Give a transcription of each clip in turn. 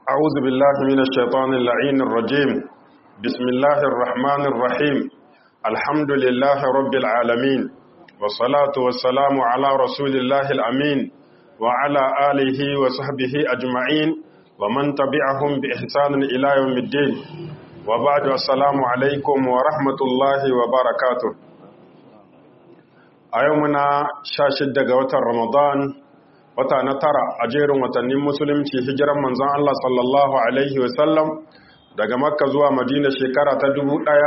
أعوذ بالله من الشيطان اللعين الرجيم بسم الله الرحمن الرحيم الحمد لله رب العالمين والصلاة والسلام على رسول الله الأمين وعلى آله وصحبه أجمعين ومن تبعهم بإحسان إلى يوم الدين وبعد السلام عليكم ورحمة الله وبركاته أيومنا شاشد قوة رمضان wata na tara a jerin watannin musulunci hijiran manzon Allah sallallahu alaihi wasallam daga makka zuwa madina shekara ta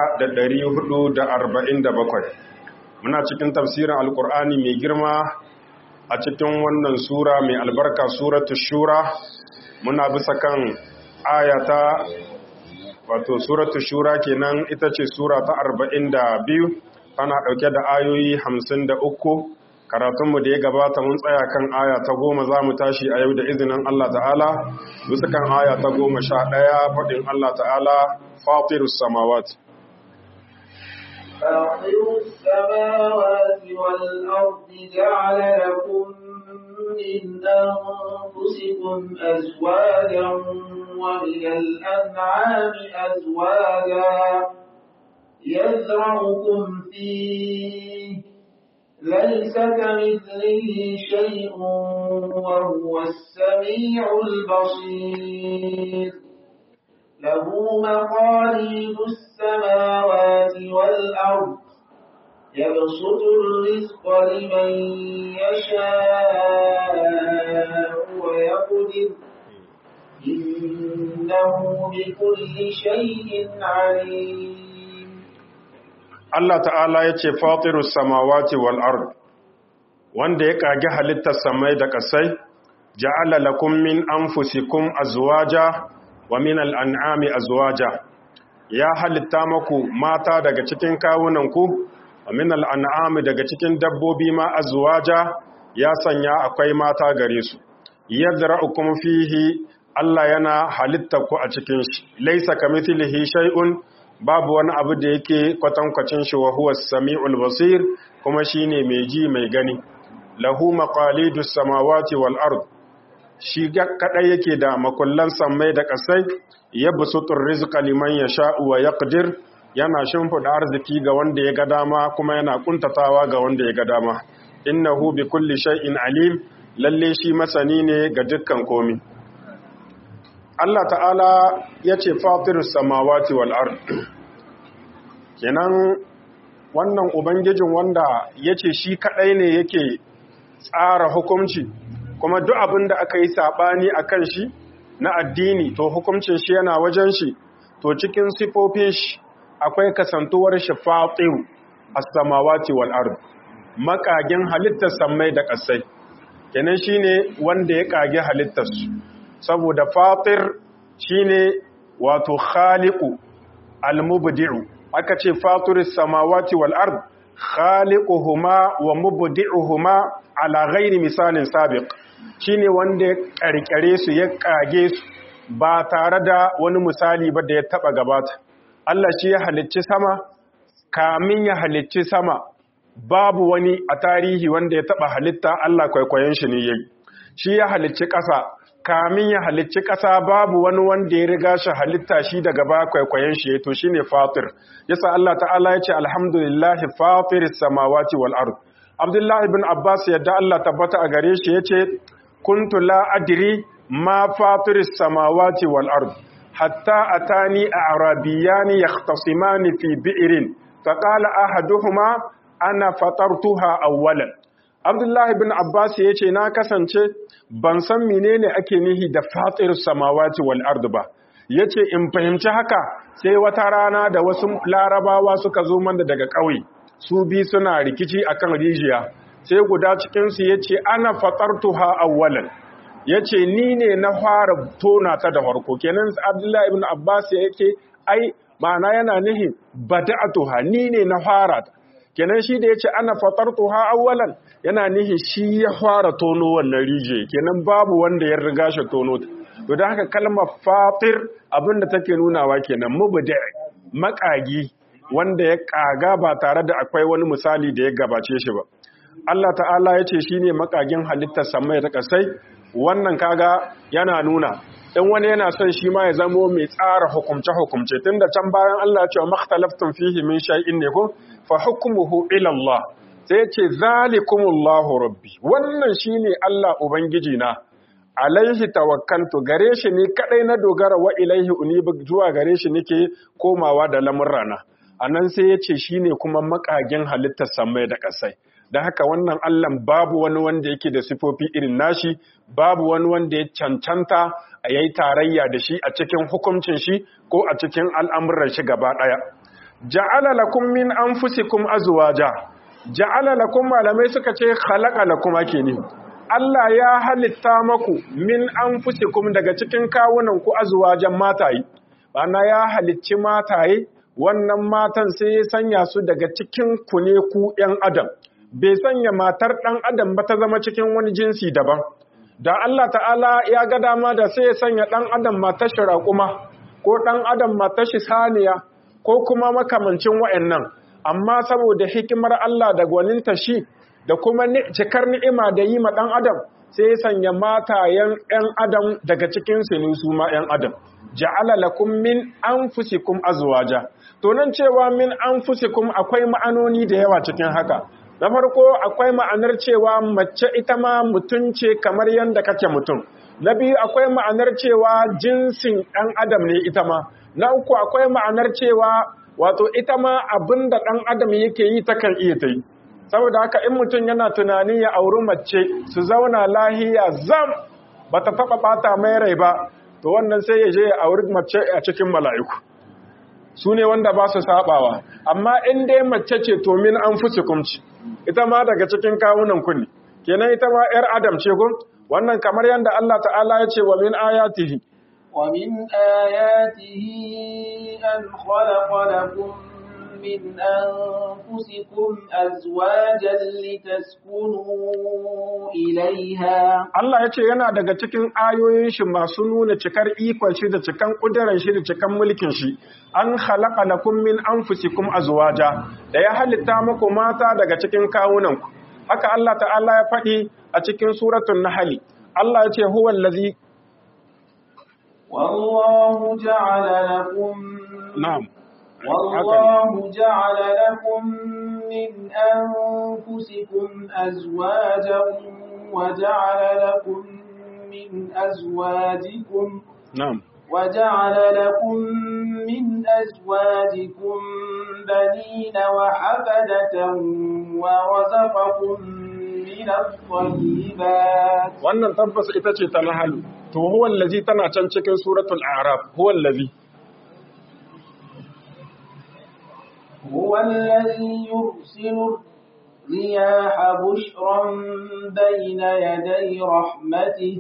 1447 muna cikin tafsirin alkur'ani mai girma a cikin wannan sura mai albarka suratu shura muna bisa kan ayata wato suratu shura kenan ita ce sura ta 42 tana dauke da ayoyi 53 karatunmu da ya gabata mun tsaya kan aya ta goma za mu tashi a yau da izinin Allah ta'ala bisa kan aya ta goma sha ɗaya faɗin Allah ta'ala fatirus samawat فاطر السماوات والأرض جعل لكم من أنفسكم أزواجا ومن الأنعام أزواجا يزرعكم فيه ليس كمثله شيء وهو السميع البصير له مقاليد السماوات والأرض يبسط الرزق لمن يشاء ويقدر إنه بكل شيء عليم Allah ta'ala ya ce fatirus samawati wal ard wanda ya kage halittar samai da kasai ja'ala lakum min anfusikum azwaja wa min al'an'ami azwaja ya halitta maku mata daga cikin kawunanku wa min al'an'ami daga cikin dabbobi ma azwaja ya sanya akwai mata gare su yadra'ukum fihi Allah yana halitta ku a cikin shi laysa kamithlihi shay'un babu wani abu da yake kwatankwacin shi wa huwa sami'ul basir kuma shine mai ji mai gani lahu maqalidus samawati wal ard shi kadai yake da makullan sammai da kasai yabsutur rizqa liman yasha'u wa yaqdir yana shimfida arziki ga wanda ya ga dama kuma yana kuntatawa ga wanda ya ga dama innahu bi kulli shay'in alim lalle shi masani ne ga dukkan komi Allah ta'ala ya ce fatirus samawati wal ard kenan wannan ubangijin wanda ya ce shi kaɗai ne yake tsara hukumci kuma duk abin da aka yi saɓani a kan shi na addini to hukumcin shi yana wajen shi to cikin sifofin shi akwai kasantuwar shi fatiru a samawati wal ard makagin halittar sammai da ƙasai kenan shine wanda ya kage halittarsu saboda fatir shine wato khaliqu almubdi'u aka ce fatiris samawati wal ard khaliquhuma wa mubdi'uhuma ala ghairi misalin sabiq shine wanda ya karkare su ya kage su ba tare da wani misali ba da ya taba gabata Allah shi ya halicci sama kamin ya halicci sama babu wani a tarihi wanda ya taba halitta Allah kwaikwayon shi ne yayi shi ya halicci ƙasa kamin ya halicci ƙasa babu wani wanda ya riga shi halitta shi daga ba kwaikwayon shi to shine fatir yasa Allah ta'ala ya ce alhamdulillahi fatiris samawati wal ard Abdullahi ibn Abbas yadda Allah tabbata a gare shi yace kuntu la adri ma fatiris samawati wal ard hatta atani a'rabiyani yahtasimani fi bi'rin faqala ahaduhuma ana fatartuha awwalan Abdullahi bin Abbas ya ce na kasance ban san menene ake nihi da fatir samawati wal ard ba yace in fahimci haka sai wata rana da wasu larabawa suka zo mana daga ƙauye su bi suna rikici akan rijiya sai guda cikin su yace ana fatartuha awwalan yace ni ne na fara tona ta da farko kenan Abdullahi ibn Abbas yake ai ma'ana yana nihi bada'atuha ni ne na fara ta kenan shi da ya ce ana fatartuha awwalan yana nihi shi ya fara tono wannan rije kenan babu wanda ya riga shi tono ta to da haka kalmar fatir abinda take nunawa kenan mubda makagi wanda ya kaga ba tare da akwai wani misali da ya gabace shi ba Allah ta'ala ya ce shi ne makagin halittar samai da kasai wannan kaga yana nuna in wani yana son shi ma ya zamo mai tsara hukumce hukumce tunda can bayan Allah ya ce makhtalaftun fihi min shay'in ne ko fa hukmuhu ila Allah sai ce zalikumullahu rabbi wannan shine Allah ubangiji na alaihi tawakkaltu gare shi ne kadai na dogara wa ilaihi unibu zuwa gare shi nake komawa da lamurrana anan sai ya ce shine kuma makagin halittar samai da kasai da haka wannan Allah babu wani wanda yake da sifofi irin nashi babu wani wanda ya cancanta a yayi tarayya da shi a cikin hukuncin shi ko a cikin al'amuran shi gaba daya ja'ala lakum min anfusikum azwaja ja'ala lakum malamai suka ce khalaqa lakum ake ne Allah ya halitta maku min anfusikum daga cikin kawunan ku azwajan mataye bana ya halicci mataye wannan matan sai ya sanya su daga cikin ku ne ku ƴan adam bai sanya matar ɗan adam ba ta zama cikin wani jinsi daban da Allah ta'ala ya ga dama da sai ya sanya ɗan adam matar shi raƙuma ko ɗan adam matar shi saniya ko kuma makamancin wa'annan amma saboda hikimar Allah da gwaninta shi da kuma cikar ni'ima da yi ma ɗan adam sai ya sanya matayen ‘yan adam daga cikin su ne su ma ‘yan adam ja'ala lakum min anfusikum azwaja to nan cewa min anfusikum akwai ma'anoni da yawa cikin haka na farko akwai ma'anar cewa mace ita ma mutum ce kamar yadda kake mutum na biyu akwai ma'anar cewa jinsin ɗan adam ne ita ma na uku akwai ma'anar cewa wato ita ma abin da ɗan adam yake yi takan iya ta yi saboda haka in mutum yana tunani ya auri mace su zauna lahiya zam ba ta taɓa ɓata mai rai ba to wannan sai ya je ya auri mace a cikin mala'iku su ne wanda ba su saɓawa amma in dai mace ce to min an fusi kumci ita ma daga cikin kawunan kunni kenan ita ma ‘yar adam ce gun wannan kamar yadda Allah ta'ala ya ce wa min ayatihi wa min ayatihi an khalaqa lakum min anfusikum azwajan litaskunu ilaiha Allah ya ce yana daga cikin ayoyin shi masu nuna cikar ikon shi da cikan kudiran shi da cikan mulkin shi an khalaqa lakum min anfusikum azwaja da ya halitta muku mata daga cikin kawunanku haka Allah ta'ala ya faɗi a cikin suratul nahl Allah ya ce huwa allazi wallahu ja'ala lakum na'am والله جعل لكم من أنفسكم أزواجا وجعل لكم من أزواجكم نعم وجعل لكم من أزواجكم بنين وحفدة ورزقكم من الطيبات wannan tabbas ita ce ta nahalu to huwa allazi tana can cikin suratul a'raf huwa allazi هو الذي يرسل الرياح بشرا بين يدي رحمته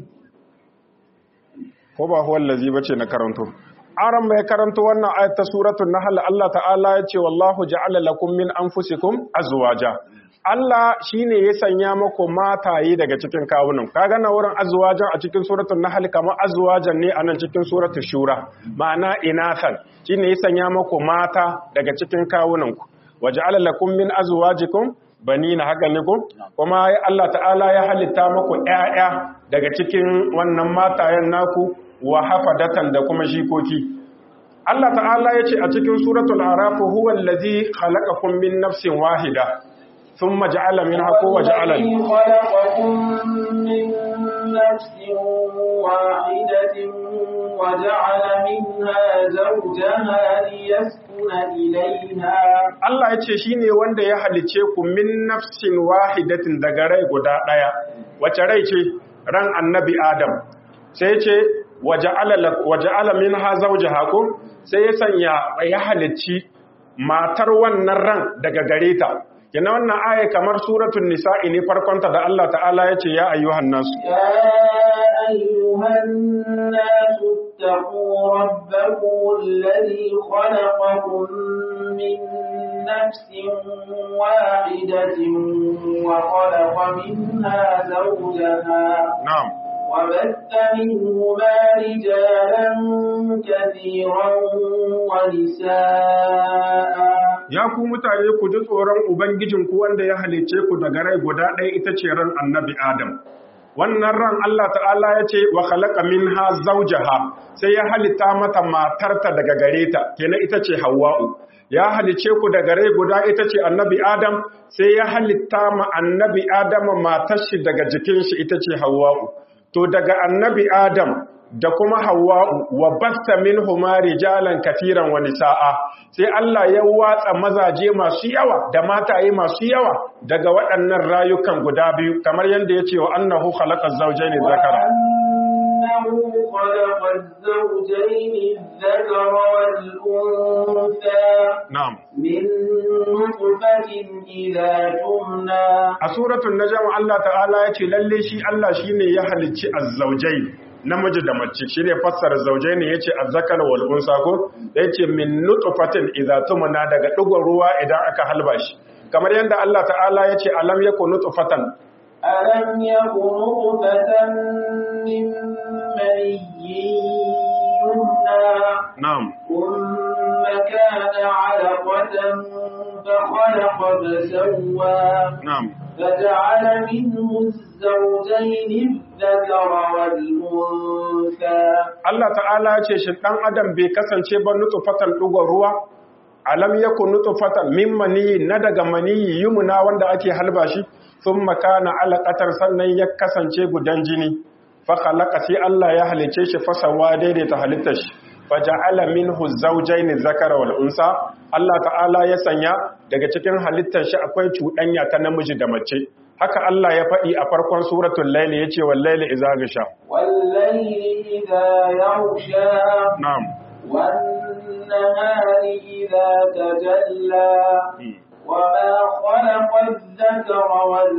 ko ba huwa allazi bace na karanto aran mai karanto wannan ayat ta suratul nahl Allah ta'ala ya ce wallahu ja'ala lakum min anfusikum azwaja Allah shine ya sanya muku mataye daga cikin kawunan kaga na wurin azwajan a cikin suratul nahl kamar azwajan ne anan cikin suratul shura ma'ana inathan shine ya sanya muku mata daga cikin kawunan ku waja'ala lakum min azwajikum banina haka ne ko kuma Allah ta'ala ya halitta muku ƴaƴa daga cikin wannan matayen naku wa hafadatan da kuma jikoki Allah ta'ala ya ce a cikin suratul araf huwa allazi khalaqakum min nafsin wahida thumma ja'ala minha quwwa ja'ala خلقكم من نفس واحدة وجعل منها زوجها ليسكن إليها Allah ya ce shine wanda ya halice ku min nafsin wahidatin daga rai guda daya wace rai ce ran annabi Adam sai ce waja'ala minha zawjaha ko sai ya sanya ya halicci matar wannan ran daga gare ta kina wannan aya kamar suratul nisa'i ne farkonta da Allah ta'ala ya ce ya ayyuhan nasu يا أيها الناس اتقوا ربكم الذي خلقكم من نفس واحدة وخلق منها زوجها na'am وبث منهما رجالا كثيرا ونساء ya ku mutane ku ji tsoron ubangijinku wanda ya halice ku daga rai guda ɗaya ita ce ran annabi adam wannan ran Allah ta'ala ya ce wa khalaqa minha zawjaha sai ya halitta mata matarta daga gare ta kenan ita ce Hawwa'u ya halice ku daga rai guda ita ce annabi Adam sai ya halitta ma annabi Adam matar shi daga jikin shi ita ce Hawwa'u to daga annabi Adam da kuma Hawwa'u wa basta minhuma rijalan katiran wa nisaa sai Allah ya watsa mazaje masu yawa da mataye masu yawa daga waɗannan rayukan guda biyu kamar yadda ya ce wa annahu khalaqa zawjayn zakara أنه خلق الزوجين الذكر والأنثى na'am من نطفة إذا تمنى a suratul najm Allah ta'ala ya ce lalle shi Allah shine ya halicci azzawjai namiji da mace shine fassara zaujai ne yace azzakar wal unsa ko yace min nutfatin idza tumna daga digon ruwa idan aka halba shi kamar yadda Allah ta'ala yace alam yakun nutfatan ألم يكن نطفة من مني يمنى na'am ثم كان علقة فخلق فسوى na'am فجعل منه الزوجين الذكر والأنثى Allah ta'ala ya ce shi ɗan adam bai kasance ba nutfatan ɗugon ruwa alam yakun nutfatan min maniyi na daga maniyi yumna wanda ake halba shi thumma kana alaqatar sannan ya kasance gudan jini fa khalaqa sai Allah ya halice shi fasawa daidaita halittar shi faja'ala minhu zawjayn zakara wal unsa Allah ta'ala ya sanya daga cikin halittar shi akwai cuɗanya ta namiji da mace haka Allah ya faɗi a farkon suratul layli yace wal layli idza gasha والليل إذا يغشى na'am والنهار إذا تجلى وما خلق الذكر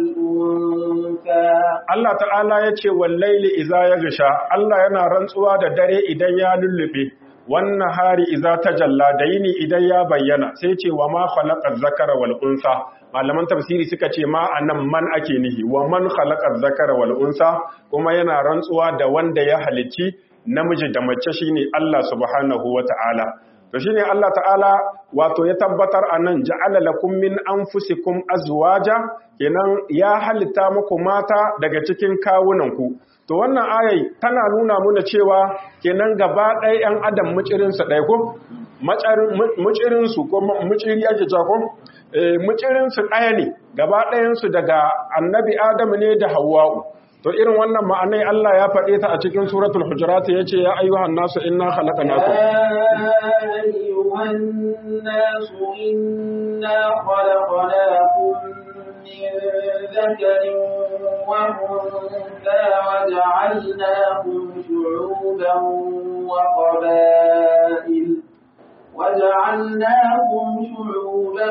والأنثى Allah ta'ala ya ce wallaili iza ya gasha Allah yana rantsuwa da dare idan ya lullube wannan hari iza ta jalla da yini idan ya bayyana sai ce wa ma khalaqa zakara wal unsa malaman tafsiri suka ce ma anan man ake nihi wa man khalaqa zakara wal unsa kuma yana rantsuwa da wanda ya halicci namiji da mace shine Allah subhanahu wata'ala to shine Allah ta'ala wato ya tabbatar anan ja'ala lakum min anfusikum azwaja kenan ya halitta muku mata daga cikin kawunanku to wannan ayai tana nuna muna cewa kenan gaba ɗaya 'yan adam mucirinsu ɗaya ko mucirinsu ko muciri ake cewa ko mucirinsu ɗaya ne gaba ɗayansu daga annabi adamu ne da hawwa'u to irin wannan ma'anai Allah ya faɗe ta a cikin suratul hujurat yace ya ayyuhan nasu inna khalaqnakum يا أيها الناس إنا خلقناكم من ذكر وأنثى وجعلناكم شعوبا وقبائل وجعلناكم شعوبا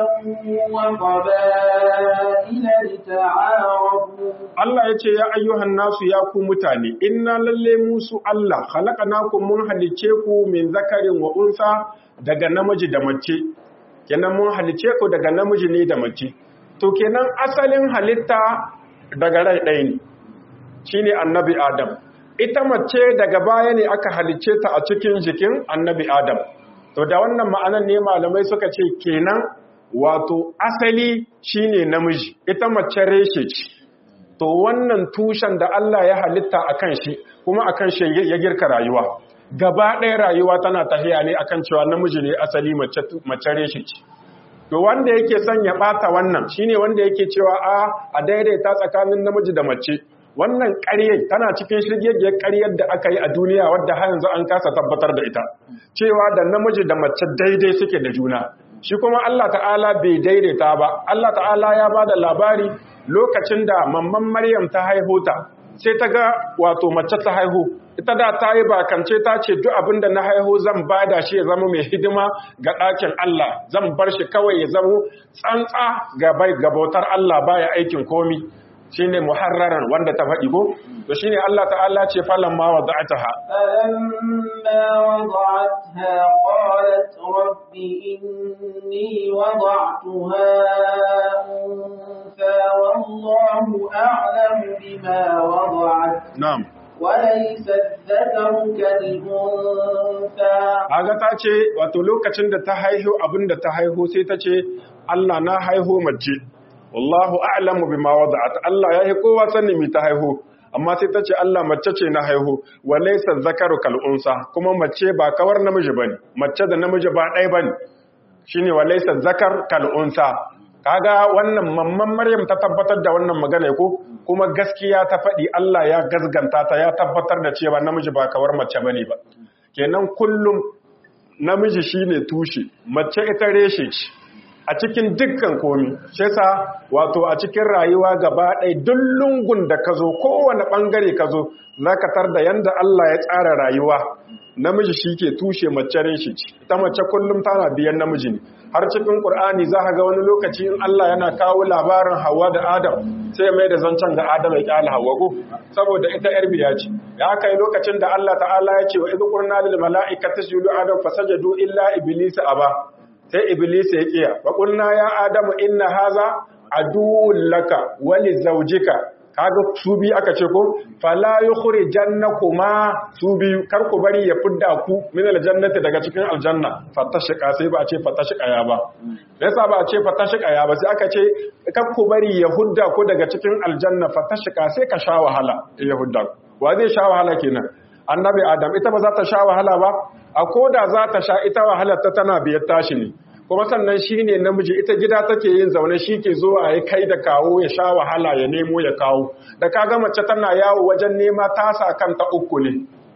وقبائل لتعارفوا Allah ya ce ya ayyuhan nasu ya ku mutane inna lalle musu Allah khalaqnakum mun halice ku min zakarin wa unsa daga namiji da mace kenan mun halice ku daga namiji ne da mace to kenan asalin halitta daga rai ɗaya ne shine annabi Adam ita mace daga baya ne aka halice ta a cikin jikin annabi Adam to da wannan ma'anan ne malamai suka ce kenan wato asali shine namiji ita mace reshe ce to wannan tushen da Allah ya halitta a kan shi kuma a kan shi ya girka rayuwa gaba ɗaya rayuwa tana tafiya ne akan cewa namiji ne asali mace reshe ce to wanda yake son ya ɓata wannan shine wanda yake cewa a a daidaita tsakanin namiji da mace wannan ƙaryar tana cikin shirgegiyar ƙaryar da aka yi a duniya wadda har yanzu an kasa tabbatar da ita cewa da namiji da mace daidai suke da juna shi kuma Allah ta'ala bai daidaita ba Allah ta'ala ya ba da labari lokacin da mamman Maryam ta haihu ta sai ta ga wato mace ta haihu ita da ta yi bakance ta ce duk abin da na haihu zan bada shi ya zama mai hidima ga ɗakin Allah zan bar shi kawai ya zama tsantsa ga bai ga bautar Allah baya aikin komi shine muharraran wanda ta faɗi ko to shine Allah ta'ala ce falan ma wada'ataha فلما وضعتها قالت رب إني وضعتها أنثى والله أعلم بما وضعت na'am وليس الذكر كالأنثى Haga ta ce wato lokacin da ta haihu abin da ta haihu sai ta ce Allah na haihu mace wallahu a'lamu bima wada'at Allah ya yi kowa sanin mi ta haihu amma sai ta ce Allah mace ce na haihu wa laysa zakaru kal unsa kuma mace ba kawar namiji bane mace da namiji ba ɗaya bane shine wa laysa zakar kal unsa kaga wannan mamman Maryam ta tabbatar da wannan magana ko kuma gaskiya ta faɗi Allah ya gazganta ta ya tabbatar da cewa namiji ba kawar mace bane ba kenan kullum namiji shine tushe mace ita reshe ce a cikin dukkan komi shi yasa wato a cikin rayuwa gaba ɗaya duk lungun da ka zo kowane ɓangare ka zo zaka tar da yanda Allah ya tsara rayuwa namiji shi ke tushe mace reshe ce ita mace kullum tana biyan namiji ne har cikin Qur'ani za ka ga wani lokaci in Allah yana kawo labarin Hawwa da Adam sai mai da zancen ga Adam ya kyala Hawwa ko saboda ita yar biya ce ya kai lokacin da Allah ta'ala ya ce wa idh qulna lil mala'ikati isjudu adam fasajadu illa iblis aba sai iblis ya kiya wa qulna ya adamu inna haza aduwwun laka wa li zawjika kaga su biyu aka ce ko fala yukhrijannakuma su biyu kar ku bari ya fidda ku min aljannati daga cikin aljanna fatashqa sai ba a ce fatashqa ya ba yasa ba a ce fatashqa ya ba sai aka ce kar ku bari ya hudda ku daga cikin aljanna fatashqa sai ka sha wahala ya hudda wa zai sha wahala kenan annabi adam ita ba za ta sha wahala ba a koda za ta sha ita wahalar ta tana biyar tashi ne kuma sannan shi ne namiji ita gida take yin zaune shi ke zuwa ya kai da kawo ya sha wahala ya nemo ya kawo da ka ga mace tana yawo wajen nema tasa kanta uku ne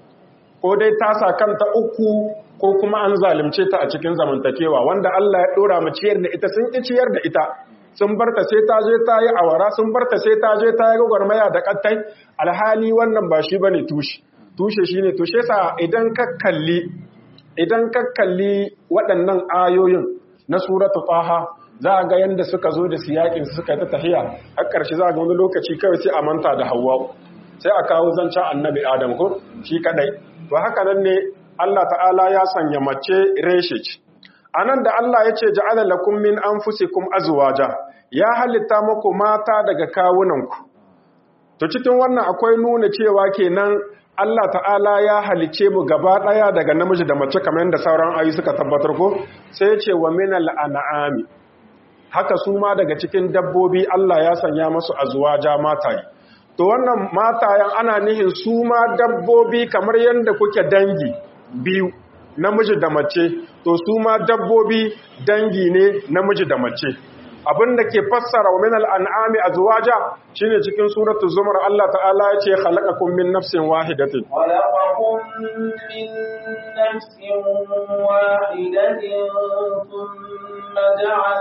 ko dai tasa kanta uku ko kuma an zalunce ta a cikin zamantakewa wanda Allah ya dora mu ciyar da ita sun ki ciyar da ita sun barta sai ta je ta yi awara sun barta sai ta je ta yi gwagwarmaya da kattai alhali wannan ba shi bane tushe tushe shine tushe sa idan ka kalli idan ka kalli waɗannan ayoyin na suratu taha za a ga yadda suka zo da siyakin suka ta tafiya a ƙarshe za a ga wani lokaci kawai sai a manta da hawa sai a kawo zancen annabi adam ko shi kadai to haka nan ne Allah ta'ala ya sanya mace reshe ce anan da Allah ya ce ja'ala lakum min anfusikum azwaja ya halitta muku mata daga kawunanku to cikin wannan akwai nuna cewa kenan Allah ta'ala ya halice mu gaba ɗaya daga namiji da mace kamar yadda sauran ayu suka tabbatar ko sai ya ce wa minal an'ami haka su ma daga cikin dabbobi Allah ya sanya masu azwaja mataye to wannan matayen ana nihin su ma dabbobi kamar yadda kuke dangi biyu namiji da mace to su ma dabbobi dangi ne namiji da mace abin da ke fassara wa minal an'ami azwaja shine cikin suratul zumar Allah ta'ala ya ce khalaqakum min nafsin wahidatin خلقكم من نفس واحدة ثم جعل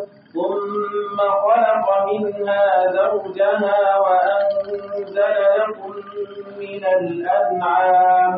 ثم خلق منها زوجها وأنزل لكم من الأنعام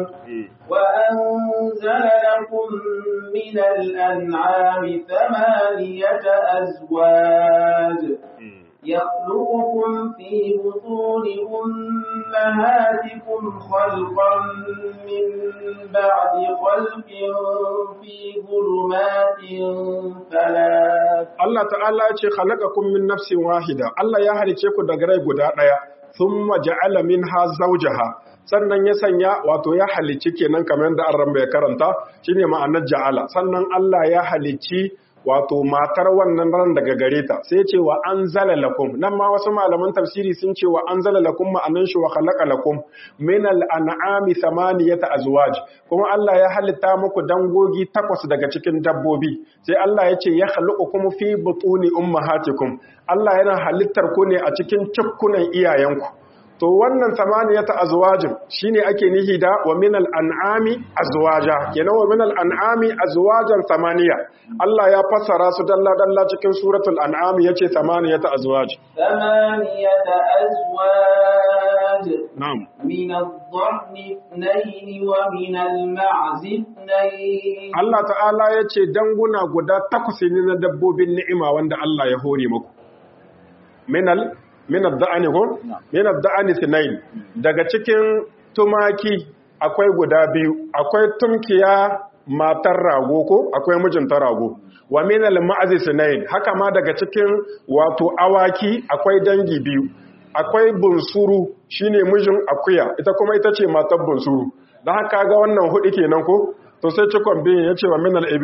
وأنزل لكم من الأنعام ثمانية أزواج يخلقكم في بطون أمهاتكم خلقا من بعد خلق في ظلمات ثلاث Allah ta'ala ya ce khalaqakum min nafsin wahida Allah ya halice ku daga rai guda daya thumma ja'ala minha zawjaha sannan ya sanya wato ya halicci kenan kamar yadda an ya karanta shine ma'anar ja'ala sannan Allah ya halicci wato matar wannan ran daga gare ta sai ce wa anzala lakum nan ma wasu malaman tafsiri sun ce wa anzala lakum ma'anan shi wa khalaqa lakum min al-an'ami thamaniyata azwaj kuma Allah ya halitta muku dangogi takwas daga cikin dabbobi sai Allah ya ce ya khaluqukum fi butuni ummahatikum Allah yana halittar ku ne a cikin cikkunan iyayenku to wannan samaniyata azwajin shine ake nihi da wa minal an'ami azwaja kenan wa minal an'ami azwajan samaniya Allah ya fassara su dalla dalla cikin suratul an'am yace samaniyata azwaj ثمانية أزواج na'am من الضأن اثنين ومن المعز اثنين Allah ta'ala yace danguna guda takwas ne na dabbobin ni'ima wanda Allah ya hore muku minal minad da'ani ko minad da'ani sinain daga cikin tumaki akwai guda biyu akwai tumkiya matar rago ko akwai mijinta rago wa minal ma'azi sinain haka ma daga cikin wato awaki akwai dangi biyu akwai bunsuru shine mijin akuya ita kuma ita ce matar bunsuru dan haka ga wannan hudu kenan ko to sai cikon biyu yace wa minal ibili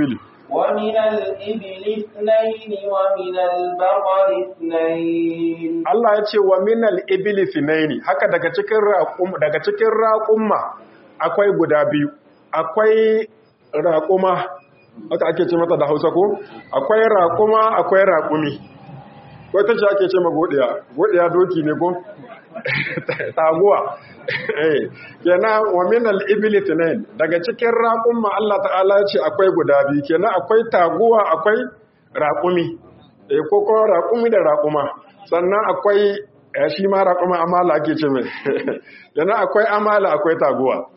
ومن الإبل اثنين ومن البقر اثنين Allah ya ce wa minal ibili finaini haka daga cikin raƙum daga cikin raƙumma akwai guda biyu akwai raƙuma haka ake ce mata da Hausa ko akwai raƙuma akwai raƙumi ko ta ce ake ce ma godiya godiya doki ne ko taguwa eh kenan wa minal ibili finaini daga cikin raƙumma Allah ta'ala ya ce akwai guda biyu kenan akwai taguwa akwai raƙumi eh ko ko raƙumi da raƙuma sannan akwai shi ma raƙuma amala ake ce mai yana akwai amala akwai taguwa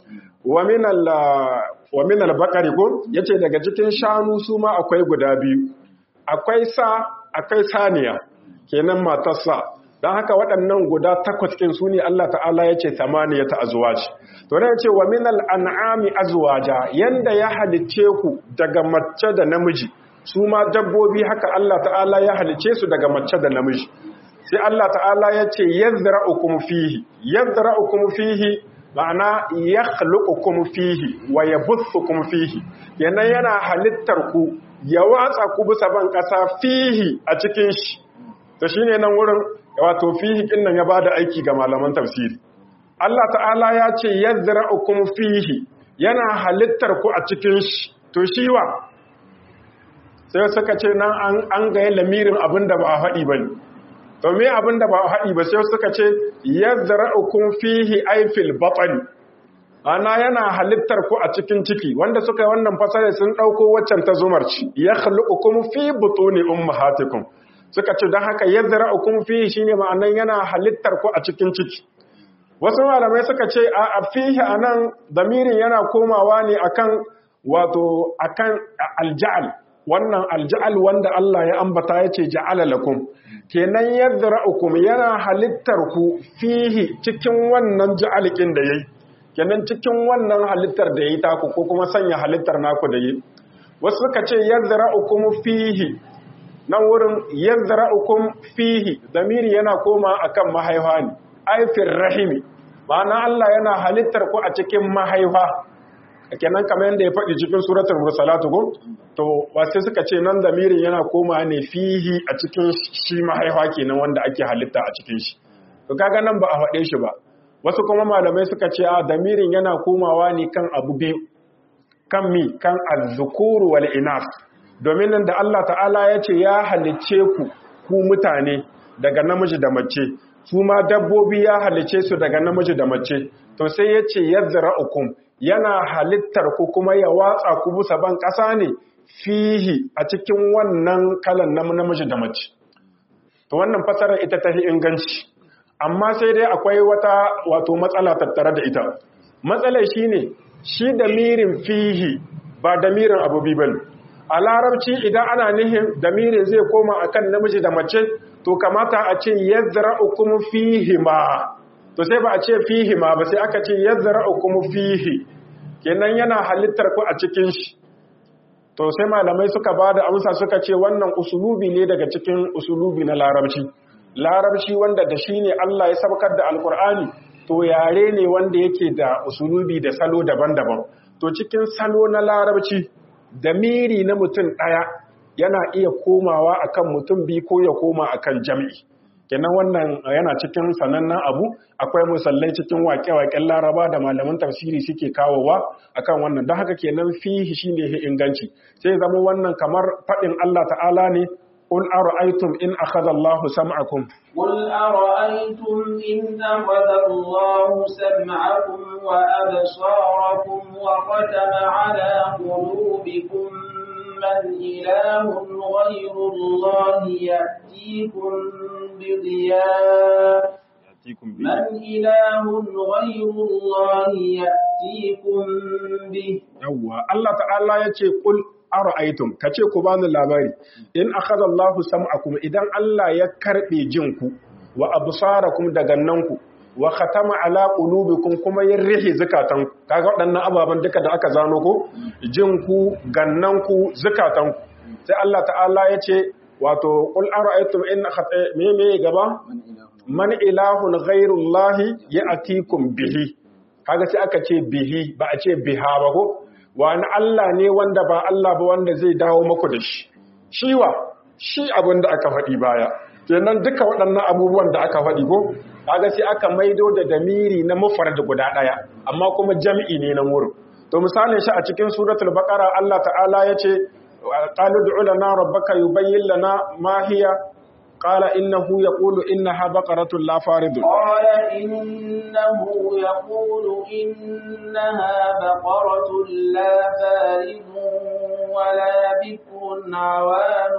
wa minal bakari ko ya ce daga cikin shanu su ma akwai guda biyu akwai sa akwai saniya kenan matarsa don haka waɗannan guda takwas ɗin su ne Allah ta'ala ya ce samaniya ta azuwaji to ne ce wa minal an'ami azwaja yanda ya halicce ku daga mace da namiji su ma dabbobi haka Allah ta'ala ya halicce su daga mace da namiji sai Allah ta'ala ya ce yazra'ukum fihi yazra'ukum fihi ma'ana yakhluqukum fihi wa yabuthukum fihi yana yana halittar ku ya watsa ku bisa ban kasa fihi a cikin shi to shine nan wurin wato fihi kin nan ya bada aiki ga malaman tafsiri Allah ta'ala ya ce yazra'ukum fihi yana halittar ku a cikin shi to shi wa sai suka ce nan an ga lamirin abinda ba a faɗi bane to me abin da ba haɗi ba sai suka ce yazra'ukum fihi ayfil batn ana yana halittar ku a cikin ciki wanda suka yi wannan fasare sun dauko waccan ta zumarci yakhluqukum fi butuni ummahatikum suka ce dan haka yazra'ukum fihi shine ma'anan yana halittar ku a cikin ciki wasu malamai suka ce a fihi anan damirin yana komawa ne akan wato akan alja'al wannan alja'al wanda Allah ya ambata ya ce ja'ala lakum kenan yadra'ukum yana halittar ku fihi cikin wannan ja'alikin da yayi kenan cikin wannan halittar da yayi taku ko kuma sanya halittar naku da yayi wasu suka ce yadra'ukum fihi nan wurin yadra'ukum fihi damiri yana koma akan mahaifa ne aifir rahimi ma'ana Allah yana halittar ku a cikin mahaifa kenan kamar yadda ya faɗi cikin suratul mursalatu go to wasu suka ce nan damirin yana koma ne fihi a cikin shi mahaifa kenan wanda ake halitta a cikin shi to kaga nan ba a faɗe shi ba wasu kuma malamai suka ce a damirin yana komawa ne kan abu biyu kan mi kan azzukuru wal inas domin nan da Allah ta'ala ya ce ya halicce ku ku mutane daga namiji da mace su ma dabbobi ya halicce su daga namiji da mace to sai ya ce yazra'ukum yana halittar ku kuma ya watsa ku bisa ban ƙasa ne fihi a cikin wannan kalan na namiji da mace to wannan fasarar ita ta inganci amma sai dai akwai wata wato matsala tattare da ita matsalar shine shi da mirin fihi ba da mirin abu bane a larabci idan ana nihin da mirin zai koma akan namiji da mace to kamata a ce yazra'ukum fihi ma to sai ba a ce fihi ma ba sai aka ce yazra'ukum fihi kenan yana halittar ku a cikin shi to sai malamai suka bada amsa suka ce wannan usulubi ne daga cikin usulubi na larabci larabci wanda da shi ne Allah ya sabkar da alkur'ani to yare ne wanda yake da usulubi da salo daban-daban to cikin salo na larabci da miri na mutum ɗaya yana iya komawa akan mutum biyu ko ya koma akan jami'i kenan wannan yana cikin sanannen abu akwai musallai cikin waƙe-waƙen laraba da malaman tafsiri suke kawowa akan wannan don haka kenan fihi shine inganci sai zama wannan kamar faɗin Allah ta'ala ne قل أرأيتم إن أخذ الله سمعكم قل أرأيتم إن أخذ الله سمعكم وأبصاركم وختم على قلوبكم من إله غير الله يأتيكم بضياء من إله غير الله يأتيكم به يوا الله تعالى يقول قل ara'aytum kace ku bani labari in akhadha Allahu sam'akum idan Allah ya karbe jinku wa absarakum da gannanku wa khatama ala qulubikum kuma ya rihi zakatan kaga waɗannan ababan duka da aka zano ko jinku gannanku zakatan sai Allah ta'ala yace wato qul ara'aytum in me me gaba man ilahun ghayrullahi ya'tikum bihi kaga sai aka ce bihi ba a ce biha ba ko wani Allah ne wanda ba Allah ba wanda zai dawo maku da shi shiwa shi abin da aka faɗi baya kenan duka waɗannan abubuwan da aka faɗi ko kaga sai aka maido da damiri na mufrad guda ɗaya amma kuma jam'i ne na wurin to misalin shi a cikin suratul baqara Allah ta'ala yace qalu du'u lana rabbaka yubayyin lana ma hiya qala innahu yaqulu innaha baqaratun la faridun قال إنه يقول إنها بقرة لا فارض ولا بكر عوان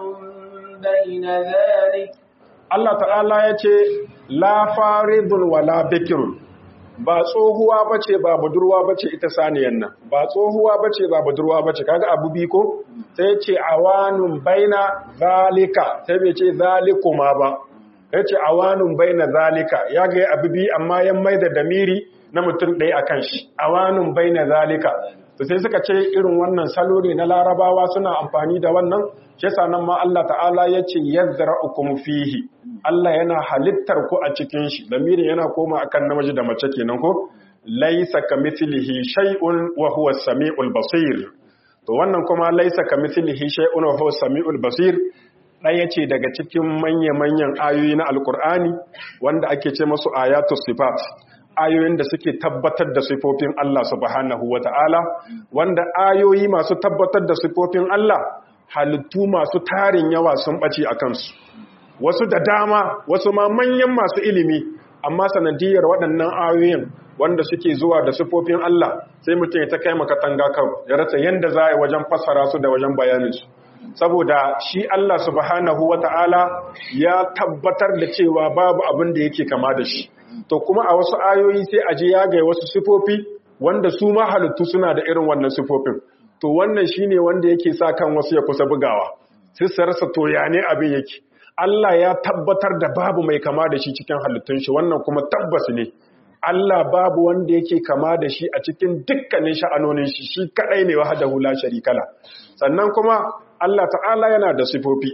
بين ذلك Allah ta'ala yace la faridun wala bikirun ba tsohuwa bace ba budurwa bace ita saniyan nan ba tsohuwa bace ba budurwa bace kaga abu bi ko sai ce awanun baina zalika sai bai ce zalikuma ba yace awanun baina zalika ya ga abu bi amma ya maida damiri na mutum ɗaya akan shi awanun baina zalika to sai suka ce irin wannan salo ne na larabawa suna amfani da wannan shi yasa nan ma Allah ta'ala yace yazra'ukum fihi Allah yana halittar ku a cikin shi lamirin yana koma akan namiji da mace kenan ko laysa kamithlihi shay'un wa huwa as-sami'ul basir to wannan kuma laysa kamithlihi shay'un wa huwa as-sami'ul basir ɗaya ce daga cikin manya-manyan ayoyi na alkur'ani wanda ake ce masu ayatu sifat ayoyin da suke tabbatar da sifofin Allah subhanahu wa ta'ala wanda ayoyi masu tabbatar da sifofin Allah halittu masu tarin yawa sun ɓace a kansu wasu da dama wasu ma manyan masu ilimi amma sanadiyar waɗannan ayoyin wanda suke zuwa da sifofin Allah sai mutum ya ta kai makatanga kawai ya rasa yadda za a yi wajen fassara su da wajen bayaninsu saboda shi Allah subhanahu wa ta'ala ya tabbatar da cewa babu abin da yake kama da shi to kuma a wasu ayoyi sai aje ya ga wasu sifofi wanda su ma halittu suna da irin wannan sifofin to wannan shine wanda yake sa kan wasu ya kusa bugawa sai su rasa to ya ne abin yake Allah ya tabbatar da babu mai kama da shi cikin halittun shi wannan kuma tabbas ne Allah babu wanda yake kama da shi a cikin dukkanin sha'anonin shi shi kadai ne wahdahu la sharikala sannan kuma Allah ta'ala yana da sifofi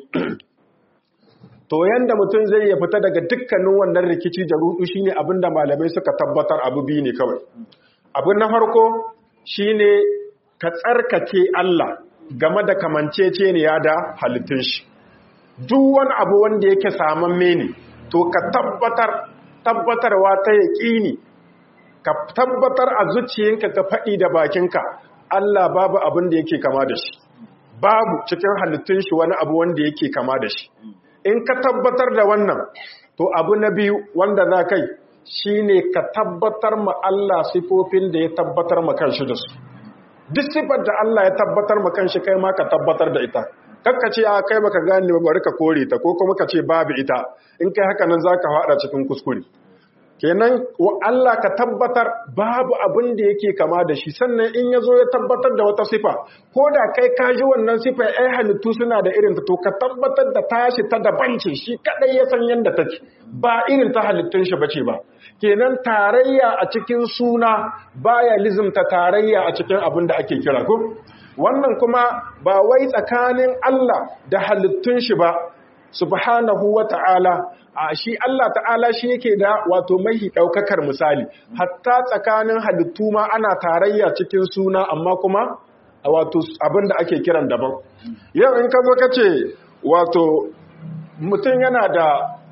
to yanda mutum zai ya fita daga dukkanin wannan rikici da rudu shine abinda malamai suka tabbatar abu biyu ne kawai abin na farko shine ka tsarkake Allah game da kamanceceniya da halittun shi duk wani abu wanda yake samamme ne to ka tabbatar tabbatarwa ta yaƙini ka tabbatar a zuciyanka ka faɗi da bakinka Allah babu abin da yake kama da shi babu cikin halittun shi wani abu wanda yake kama da shi in ka tabbatar da wannan to abu na biyu wanda za kai shine ka tabbatar ma Allah sifofin da ya tabbatar ma kanshi da su duk sifar da Allah ya tabbatar ma kanshi kai ma ka tabbatar da ita kakka ce a kai baka gane ba bari ka kore ta ko kuma ka ce babu ita in kai haka nan zaka fada cikin kuskure kenan wa Allah ka tabbatar babu abin da yake kama da shi sannan in yazo ya tabbatar da wata sifa ko da kai ka ji wannan sifa ai halittu suna da irin ta to ka tabbatar da tashi ta daban ce shi kadai ya san yanda take ba irin ta halittun shi bace ba kenan tarayya a cikin suna baya lizimta tarayya a cikin abin da ake kira ko wannan kuma ba wai tsakanin Allah da halittun shi ba subhanahu wa ta'ala a shi Allah ta'ala shi yake da wato mahi ɗaukakar misali hatta tsakanin halittu ma ana tarayya cikin suna amma kuma a wato abin da ake kiran daban yau in ka zo ka ce wato mutum yana da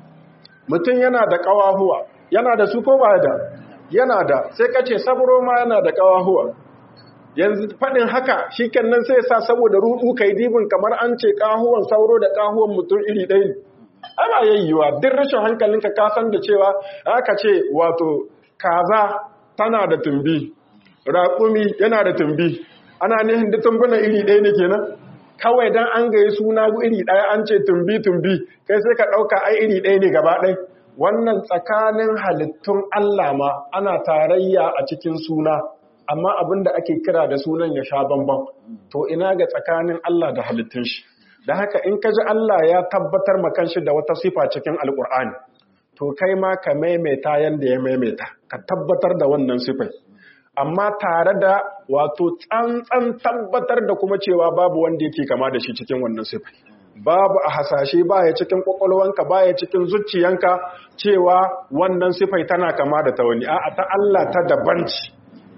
mutum yana da ƙawahuwa yana da su ko ba da yana da sai ka ce saburo ma yana da ƙawahuwa yanzu faɗin haka shi nan sai sa saboda rudu kai dibin kamar an ce ƙahuwan sauro da ƙahuwan mutum iri ɗaya ne ana yayyuwa duk rashin hankalinka ka san da cewa aka ce wato kaza tana da tumbi raƙumi yana da tumbi ana nihin da tumbuna iri ɗaya ne kenan kawai dan an gaye suna iri ɗaya an ce tumbi tumbi kai sai ka ɗauka ai iri ɗaya ne gaba ɗaya wannan tsakanin halittun Allah ma ana tarayya a cikin suna amma abin da ake kira da sunan ya sha bambam to ina ga tsakanin Allah da halittun shi da haka in ka ji Allah ya tabbatar ma kanshi da wata sifa cikin alkur'ani to kai ma ka maimaita yanda ya maimaita ka tabbatar da wannan sifai amma tare da wato tsantsan tabbatar da kuma cewa babu wanda yake kama da shi cikin wannan sifai babu a hasashe baya cikin kwakwalwanka baya cikin zuciyanka cewa wannan sifai tana kama da ta wani a'a ta Allah ta daban ce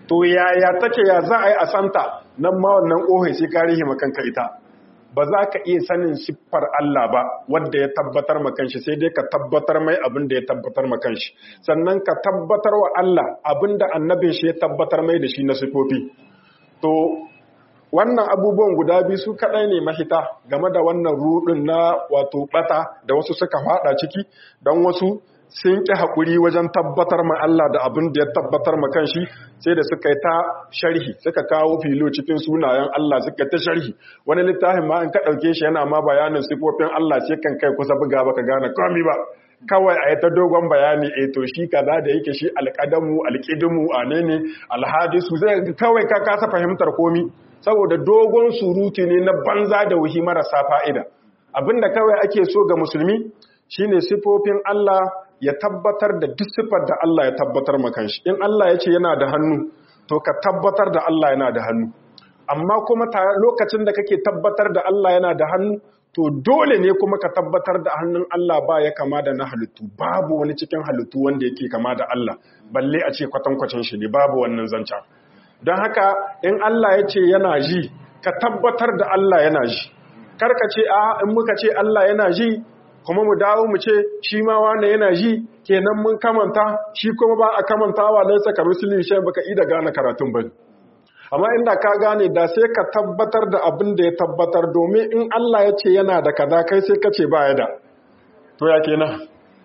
to yaya take ya za a yi a santa nan ma wannan ƙohai sai ka rihi makanka ita ba za ka iya sanin siffar Allah ba wadda ya tabbatar makanshi sai dai ka tabbatar mai abin da ya tabbatar makanshi sannan ka tabbatar wa Allah abin da annabin shi ya tabbatar mai da shi na siffofi to wannan abubuwan guda biyu su kaɗai ne mahita game da wannan rudin na wato ɓata da wasu suka faɗa ciki don wasu sun ƙi haƙuri wajen tabbatar ma Allah da abin da ya tabbatar ma kanshi sai da suka yi ta sharhi suka kawo filo cikin sunayen Allah suka ta sharhi wani littafin ma in ka ɗauke shi yana ma bayanin sifofin Allah sai kan kai kusa buga baka gane komi ba kawai a yi ta dogon bayani e to shi kaza da yake shi alƙadamu alƙidimu a ne ne alhadisu zai kawai ka kasa fahimtar komi saboda dogon surutu ne na banza da wuhi marasa fa'ida abinda kawai ake so ga musulmi shine sifofin Allah ya tabbatar da duk sifar da Allah ya tabbatar makanshi in Allah ya ce yana da hannu to ka tabbatar da Allah yana da hannu amma kuma lokacin da kake tabbatar da Allah yana da hannu to dole ne kuma ka tabbatar da hannun Allah ba ya kama da na halittu babu wani cikin halittu wanda yake kama da Allah balle a ce kwatankwacin shi ne babu wannan zanca don haka in Allah ya ce yana ji ka tabbatar da Allah yana ji karka ce a in muka ce Allah yana ji kuma mu dawo mu ce shi ma wane yana ji kenan mun kamanta shi kuma ba a kamantawa laisa ka misali shi baka ida gane karatun ba amma inda ka gane da sai ka tabbatar da abin da ya tabbatar domin in Allah ya ce yana da kaza kai sai ka ce ba ya da to ya kenan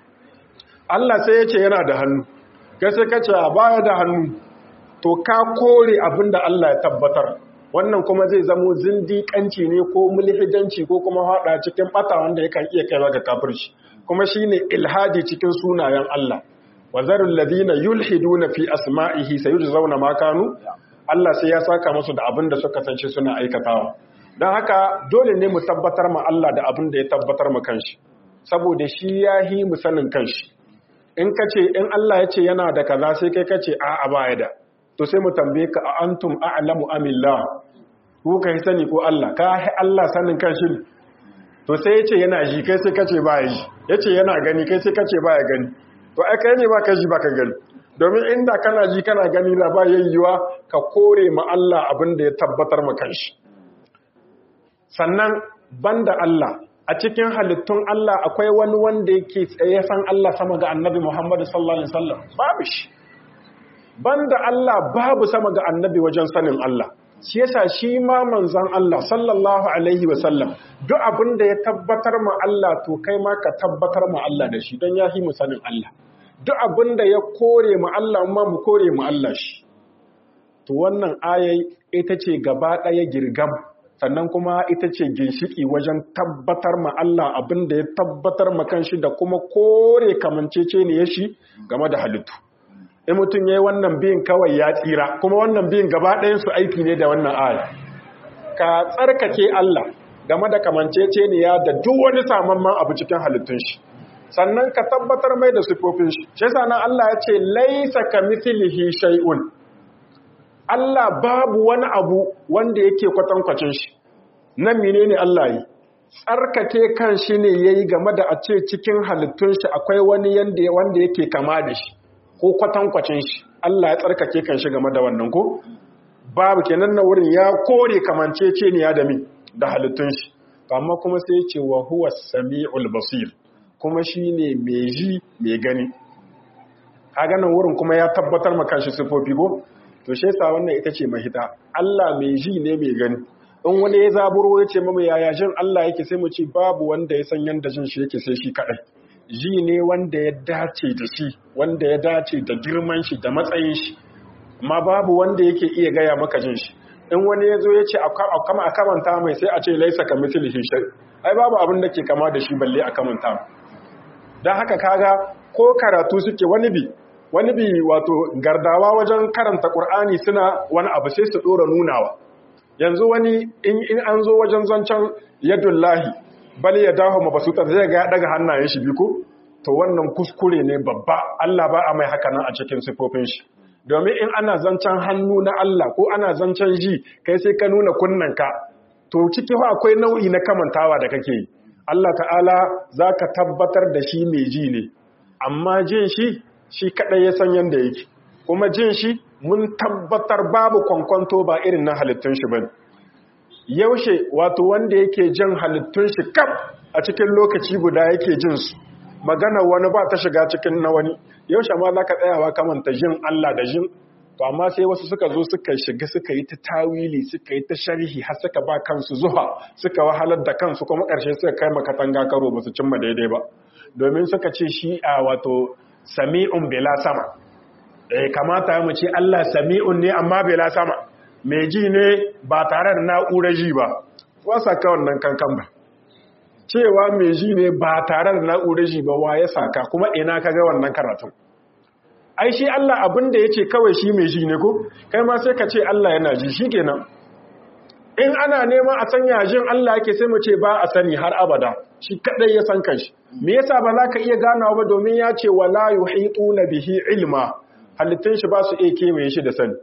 Allah sai ya ce yana da hannu kai sai ka ce ba ya da hannu to ka kore abin da Allah ya tabbatar wannan kuma zai zamo zindiƙanci ne ko mulhidanci ko kuma haɗa cikin ɓata wanda yakan iya kaiwa ga kafirci kuma shine ilhadi cikin sunayen Allah wa zarul ladina yulhiduna fi asma'ihi sayujzauna ma kanu Allah sai ya saka musu da abin da suka sance suna aikatawa dan haka dole ne mu tabbatar ma Allah da abin da ya tabbatar ma kanshi saboda shi yahi mu sanin kanshi in kace in Allah ya ce yana da kaza sai kai kace a'a ba ya da to sai mu tambaye ka a antum a'lamu amillah ku kai sani ko Allah ka hi Allah sanin kan shi to sai yace yana ji kai sai kace ba yi yace yana gani kai sai kace ba ya gani to ai kai ne ba ka ji ba ka gani domin inda kana ji kana gani la ba yayyuwa ka kore ma Allah abin da ya tabbatar ma kanshi sannan banda Allah a cikin halittun Allah akwai wani wanda yake tsaye san Allah sama ga Annabi Muhammad sallallahu alaihi wasallam babu shi banda Allah babu sama ga annabi wajen sanin Allah shi yasa shi ma manzon Allah sallallahu alaihi wasallam duk abin da ya tabbatar ma Allah to kai ma ka tabbatar ma Allah da shi don ya mu sanin Allah duk abin da ya kore ma Allah ma mu kore ma Allah shi to wannan ayai ita ce gaba ɗaya girgam sannan kuma ita ce ginshiki wajen tabbatar ma Allah abin da ya tabbatar ma kanshi da kuma kore kamancece ne ya shi game da halittu in mutum ya yi wannan biyin kawai ya tsira kuma wannan biyin gaba ɗayansu aiki ne da wannan aya ka tsarkake Allah game da kamancece ne ya da duk wani samamman abu cikin halittun shi sannan ka tabbatar mai da sifofin shi shi sanan Allah ya ce laisa ka mithlihi shay'un Allah babu wani abu wanda yake kwatankwacin shi nan menene Allah yi tsarkake kan shi ne yayi game da a ce cikin halittun shi akwai wani yanda wanda yake kama da shi ko kwatankwacin shi Allah ya tsarkake kan shi game da wannan ko babu kenan na wurin ya kore kamancece ne ya da mi da halittun shi amma kuma sai ce wa huwa sami'ul basir kuma shine mai ji mai gani kaga nan wurin kuma ya tabbatar maka shi sifofi ko to shi yasa wannan ita ce mahita Allah mai ji ne mai gani in wani ya zaburo ya ce mama yaya jin Allah yake sai mu ce babu wanda ya san yanda jin shi yake sai shi kadai ji ne wanda ya dace da shi wanda ya dace da girman shi da matsayin shi amma babu wanda yake iya gaya maka jin shi in wani ya zo ya ce a kamanta mai sai a ce laisa ka mislihi shay ai babu abin da ke kama da shi balle a kamanta don haka kaga ko karatu suke wani bi wani bi wato gardawa wajen karanta qur'ani suna wani abu sai su dora nunawa yanzu wani in an zo wajen zancen yadullahi bal ya dawo mabasuta zai ga ya daga hannayen shi biko to wannan kuskure ne babba Allah ba a mai haka nan a cikin sifofin shi domin in ana zancen hannu na Allah ko ana zancen ji kai sai ka nuna kunnanka to ciki fa akwai nau'i na kamantawa da kake yi Allah ta'ala zaka tabbatar da shi mai ji ne amma jin shi shi kadai ya san yanda yake kuma jin shi mun tabbatar babu kwankwanto ba irin na halittun shi bane yaushe wato wanda yake jin halittun shi kaf a cikin lokaci guda yake jin su magana wani ba ta shiga cikin na wani yaushe ma za ka tsayawa kamanta jin Allah da jin to amma sai wasu suka zo suka shiga suka yi ta tawili suka yi ta sharhi har suka ba kansu zuwa suka wahalar da kansu kuma ƙarshe suka kai makatanga karo ba su cimma daidai ba domin suka ce shi a wato sami'un bela sama eh kamata mu ce Allah sami'un ne amma bela sama mai ji ne ba tare da na'urar ji ba wasa ka wannan kankan ba cewa mai ji ne ba tare da na'urar ji ba wa ya saka kuma ina ka ga wannan karatun ai shi Allah abin da yace kawai shi mai ji ne ko kai ma sai ka ce Allah yana ji shikenan in ana neman a sanya jin Allah yake sai mu ce ba a sani har abada shi kadai ya san kanshi me yasa ba za ka iya ganawa ba domin ya ce wala yuhituna bihi ilma halittun shi ba su iya kewaye shi da sani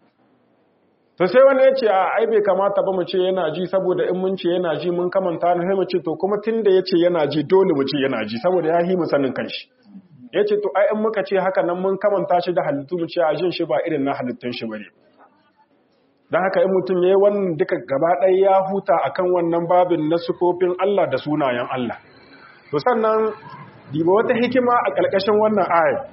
to sai wani ya ce a ai bai kamata ba mu ce yana ji saboda in mun ce yana ji mun kamanta ne sai mu ce to kuma tunda ya ce yana ji dole mu ce yana ji saboda ya yi mu sanin kanshi ya ce to ai in muka ce haka nan mun kamanta shi da halittu mu ce a jin shi ba irin na halittun shi bane don haka in mutum ya yi wannan duka gaba ɗaya ya huta akan wannan babin na sufofin Allah da sunayen Allah to sannan diba wata hikima a ƙarƙashin wannan ayat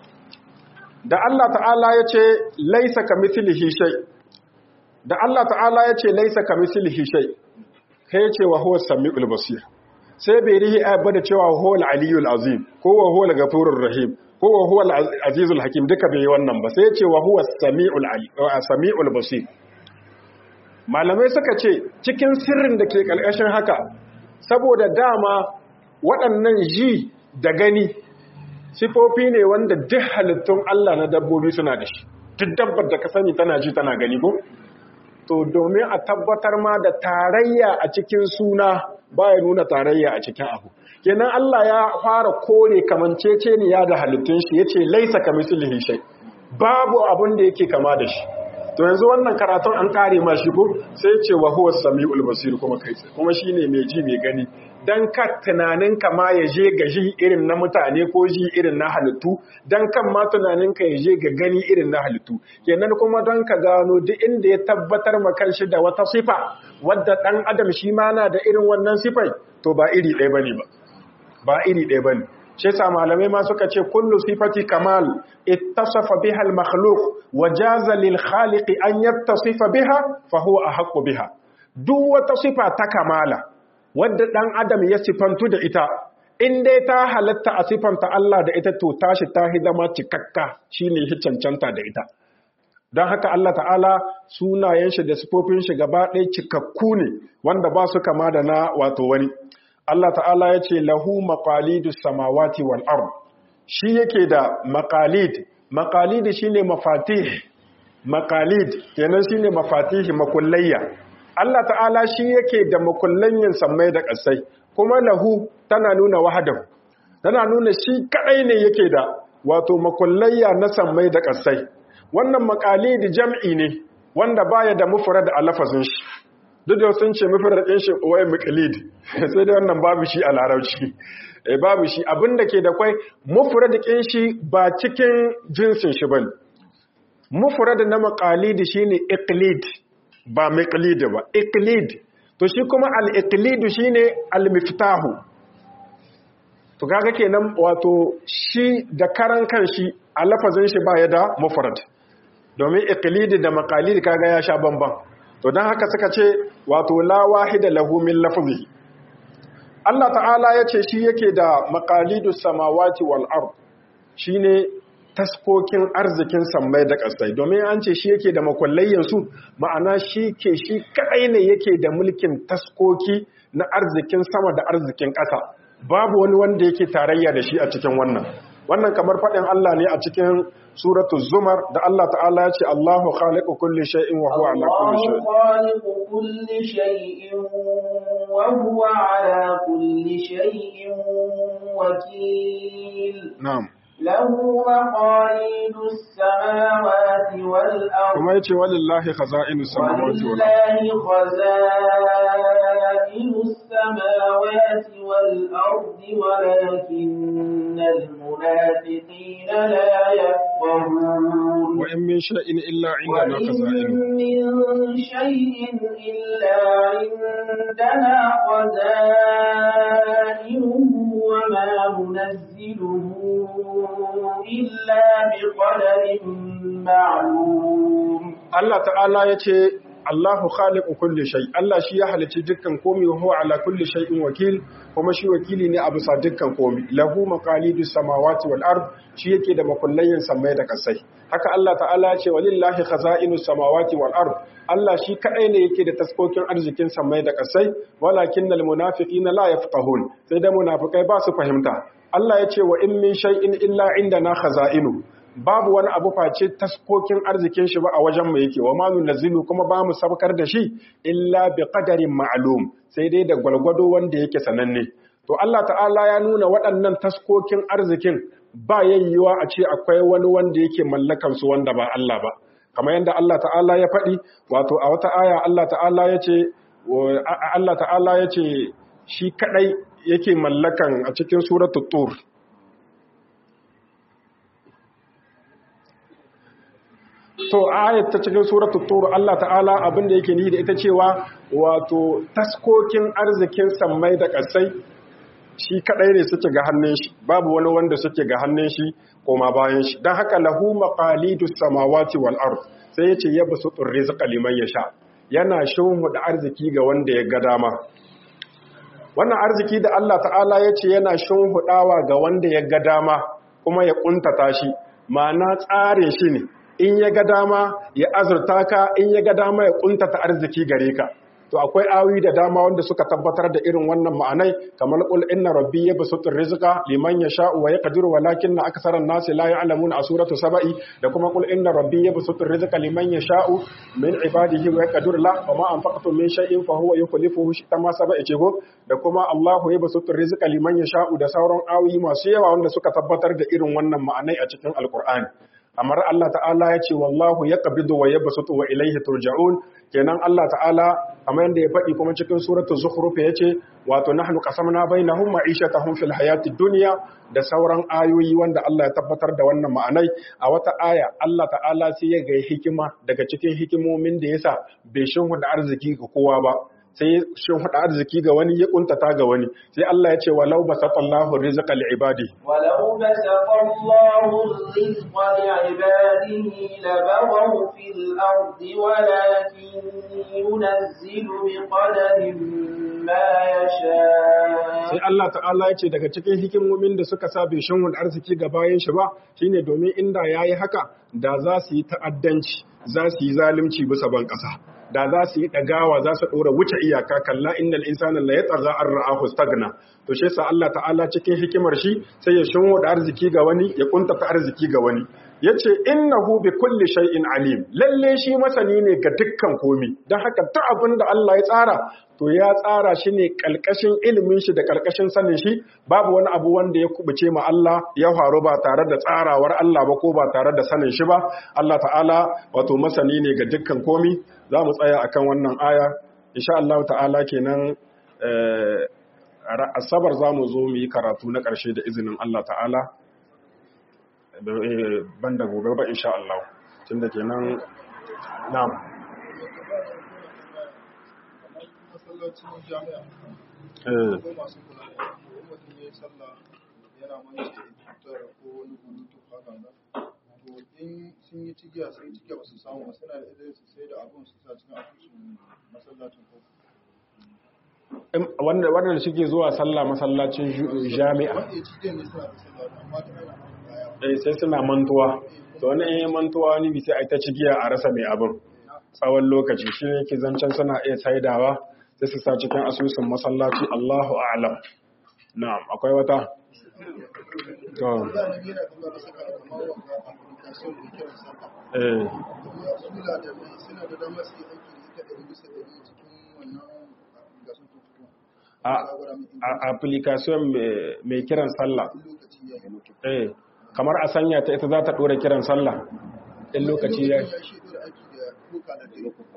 da Allah ta'ala ya ce laisa ka mithlihi shay da Allah ta'ala ya ce laisa ka mithlihi shay kai ya ce wa huwa samiul basir sai bai rihi ayat ba da cewa huwa al-aliyul azim ko wa huwa al-ghafurur rahim ko wa huwa al-azizul hakim duka bai wannan ba sai ya ce wa huwa samiul ali samiul basir malamai suka ce cikin sirrin da ke ƙarƙashin haka saboda dama waɗannan ji da gani sifofi ne wanda duk halittun Allah na dabbobi suna da shi duk dabbar da ka sani tana ji tana gani ko to domin a tabbatar ma da tarayya a cikin suna baya nuna tarayya a cikin abu kenan Allah ya fara kore kamanceceniya da halittun shi yace laisa kamislihi shay babu abun da yake kama da shi to yanzu wannan karatun an kare ma shi ko sai ce wa huwa samiul basir kuma kai kuma shine mai ji mai gani dan ka tunanin ka ma ya je ga ji irin na mutane ko ji irin na halittu dan kan ma tunanin ka ya je ga gani irin na halittu kenan kuma don ka gano duk inda ya tabbatar ma kanshi da wata sifa wadda dan adam shi ma na da irin wannan sifai to ba iri ɗaya bane ba ba iri ɗaya bane shi sa malamai ma suka ce kullu sifati kamal ittasafa biha al-makhluq wa jaza lil khaliq an yattasifa biha fa huwa ahqqu biha duk wata sifa ta kamala wadda dan adam ya sifantu da ita in dai ta halatta a sifanta Allah da ita to tashi ta hidama cikakka shine hi cancanta da ita don haka Allah ta'ala sunayen shi da sifofin shi gaba ɗaya cikakku ne wanda ba su kama da na wato wani Allah ta'ala ya ce lahu maqalidus samawati wal ard shi yake da maqalid maqalid shine mafatih maqalid kenan shine mafatih makullayya Allah ta'ala shi yake da makullanyin sammai da ƙasai kuma lahu tana nuna wahadahu tana nuna shi kadai ne yake da wato makullayya na sammai da ƙasai wannan maqalid jam'i ne wanda baya da mufrad a lafazin shi duk da sun ce mafarraƙin shi wai muƙalid sai dai wannan babu shi a larabci eh babu shi abinda ke da kwai mufradikin shi ba cikin jinsin shi bane mufrad na maqalid shine iqlid ba miqlid ba iqlid to shi kuma al-iqlid shine al-miftahu to kaga kenan wato shi da karan kanshi a lafazin shi ba ya da mufrad domin iqlid da maqalid kaga ya sha bamban to don haka suka ce wato la wahida lahu min lafzi Allah ta'ala ya ce shi yake da maqalidus samawati wal ard shine taskokin arzikin sammai da ƙasai domin an ce shi yake da makullayyan su ma'ana shi ke shi kadai ne yake da mulkin taskoki na arzikin sama da arzikin ƙasa babu wani wanda yake tarayya da shi a cikin wannan wannan kamar faɗin Allah ne a cikin suratu zumar da Allah ta'ala ya ce Allahu khaliqu kulli shay'in wa huwa ala kulli shay'in khaliqu kulli shay'in wa huwa ala kulli shay'in wakil na'am lahu maqalidus samawati wal ard kuma yace walillahi khaza'inus samawati wal ard walillahi خزائن السماوات والأرض ولكن المنافقين لا يفقهون وإن من شيء إلا عندنا وإن خزائنه من شيء إلا عندنا خزائنه وما ننزله إلا بقدر معلوم Allah ta'ala ya ce Allahu khaliqu kulli shay Allah shi ya halicci dukkan komai wa huwa ala kulli shay'in wakil kuma shi wakili ne a bisa dukkan komai lahu maqalidus samawati wal ard shi yake da makullayin samai da kasai haka Allah ta'ala ya ce walillahi khaza'inus samawati wal ard Allah shi kadai ne yake da taskokin arzikin samai da kasai walakinnal munafiqina la yafqahun sai da munafikai ba su fahimta Allah ya ce wa in min shay'in illa indana khaza'inu babu wani abu face taskokin arzikin shi ba a wajen mu yake wa manu nazilu kuma ba mu sabkar da shi illa bi qadarin ma'lum sai dai da gwalgwado wanda yake sananne to Allah ta'ala ya nuna waɗannan taskokin arzikin ba yayyuwa a ce akwai wani wanda yake mallakan su wanda ba Allah ba kamar yadda Allah ta'ala ya faɗi wato a wata aya Allah ta'ala ya ce Allah ta'ala ya ce shi kadai yake mallakan a cikin suratul tur to ayat ta cikin suratul tur Allah ta'ala abin da yake ni da ita cewa wato taskokin arzikin sammai da ƙasai shi kadai ne suke ga hannun shi babu wani wanda suke ga hannun shi koma bayan shi dan haka lahu maqalidus samawati wal ard sai yace yabsutur rizqa liman yasha yana da arziki ga wanda ya ga dama wannan arziki da Allah ta'ala yace yana hudawa ga wanda ya ga dama kuma ya kuntata shi ma'ana tsarin shi ne in ya ga dama ya azurta ka in ya ga dama ya kuntata arziki gare ka to akwai awi da dama wanda suka tabbatar da irin wannan ma'anai kamar qul inna rabbi yabsutur rizqa liman yasha'u wa yaqdiru walakinna aktharan nasi la ya'lamuna a suratu saba'i da kuma qul inna rabbi yabsutur rizqa liman yasha'u min ibadihi wa yaqdiru la wa ma anfaqtum min shay'in fa huwa yukhlifuhu shi ma saba'i ce go da kuma Allahu yabsutur rizqa liman yasha'u da sauran awi masu yawa wanda suka tabbatar da irin wannan ma'anai a cikin alqur'ani amar Allah ta'ala ya ce wallahu ya qabidu wa yabsutu wa ilayhi turja'un kenan Allah ta'ala kamar yadda ya faɗi kuma cikin suratul zukhruf ya ce wato nahnu qasamna bainahum ma'ishatahum fil hayatid dunya da sauran ayoyi wanda Allah ya tabbatar da wannan ma'anai a wata aya Allah ta'ala sai ya ga hikima daga cikin hikimomin da yasa bai shin da arziki ga kowa ba sai shin hada arziki ga wani ya kuntata ga wani sai Allah ya ce walau basatallahu rizqa li ibadi ولو بسط الله الرزق لعباده لبغوا في الأرض ولكن ينزل بقدر ما يشاء sai Allah ta'ala ya ce daga cikin hikimomin da suka sa bai shin arziki ga bayan shi ba shine domin inda yayi haka da za su yi ta'addanci za su yi zalunci bisa ban ƙasa da za su yi ɗagawa za su ɗora wuce iyaka kalla innal insana la yatagha an ra'ahu stagna to shi sa Allah ta'ala cikin hikimar shi sai ya shinwo da arziki ga wani ya kuntata arziki ga wani yace innahu bi kulli shay'in alim lalle shi masani ne ga dukkan komi dan haka duk abin da Allah ya tsara to ya tsara shi ne kalkashin ilimin shi da kalkashin sanin shi babu wani abu wanda ya kubuce ma Allah ya faru ba tare da tsarawar Allah ba ko ba tare da sanin shi ba Allah ta'ala wato masani ne ga dukkan komi za mu tsaya akan wannan aya insha Allah ta'ala kenan asabar za mu zo mu yi karatu na ƙarshe da izinin Allah ta'ala ban da gobe ba insha Allah tun da kenan na'am masallacin jami'a eh ko masu kula da ko mutum ya yi sallah yana manci cutar ko wani bulutu haka nan to in sun yi cigiya sun yi cigiya ba su samu ba suna da izinin su sai da abun su sa cikin asusun masallacin ko wanda wanda suke zuwa sallah masallacin ju- jami'a wanda ya cigiya ne suna da sallah amma ta ana baya eh sai suna mantuwa to wani in yi mantuwa wani bi sai a yi ta cigiya a rasa mai abin tsawon lokaci shi ne ke zancen suna iya saidawa sai su sa cikin asusun masallaci Allahu a'lam na'am akwai wata to za a nemi yana kuma da saka kamar wanga application da kiran sallah eh kuma suna da mai suna da damar su yi aiki da ita ɗari bisa ɗari cikin wannan application ko kuma a a- application mai- mai kiran sallah lokaci ya yi eh kamar a sanya ta ita za ta dora kiran sallah in lokaci ya ya shi da aiki da kuka da dare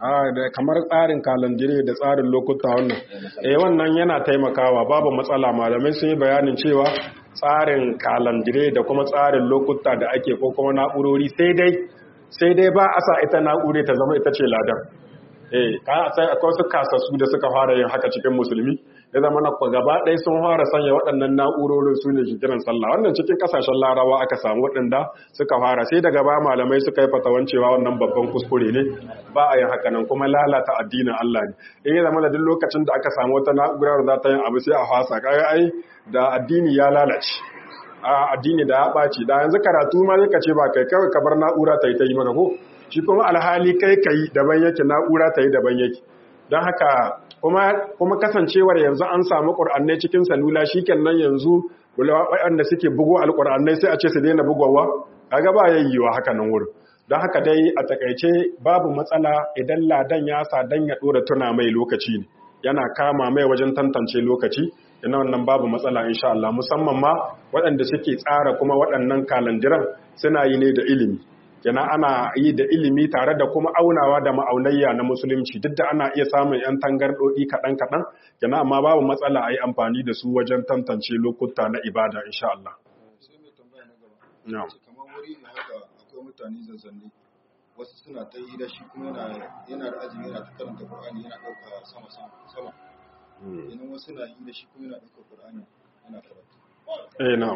kamar tsarin kalandire da tsarin lokuta wannan eh wannan yana taimakawa babu matsala malamai sun yi bayanin cewa tsarin kalandire da kuma tsarin lokuta da ake ko kuma na'urori sai dai sai dai ba a sa ita na'ure ta zama ita ce ladar eh ka sai akwai su kasassu da suka fara yin haka cikin musulmi ya zama na gaba ɗaya sun fara sanya waɗannan na'urorin su ne kiran sallah wannan cikin kasashen larawa aka samu waɗanda suka fara sai daga ba malamai suka yi fatawan cewa wannan babban kuskure ne ba a yin haka nan kuma lalata addinin Allah ne in ya zama da duk lokacin da aka samu wata na'urar za ta yin abu sai a fasa kaga ai da addini ya lalace a addini da ya ɓaci da yanzu karatu ma zai ce ba kai kawai ka bar na'ura ta yi ta yi maka ko shi kuma alhali kai ka yi daban yake na'ura ta yi daban yake don haka kuma kasancewar yanzu an samu ƙur'annai cikin salula shi nan yanzu waɗanda suke bugo alƙur'annai sai a ce su daina bugowa kaga ba yayyiwa haka nan wurin don haka dai a takaice babu matsala idan ladan ya sa dan ya ɗora tuna mai lokaci ne yana kama mai wajen tantance lokaci yana wannan babu matsala insha Allah musamman ma waɗanda suke tsara kuma waɗannan kalandiran suna yi ne da ilimi yana ana yi da ilimi tare da kuma aunawa da ma'aunayya na musulunci duk da ana iya samun 'yan tangarɗoɗi kaɗan-kaɗan yana amma babu matsala a yi amfani da su wajen tantance lokuta na ibada insha Allah. sai mai tambaya na gaba kamar wuri ne haka akwai mutane zazzanne wasu suna ta yi da shi kuma yana da azumi yana ta karanta Qur'ani yana ɗauka sama sama idan wasu na yi da shi kuma yana ɗauka Qur'ani yana karatu eh na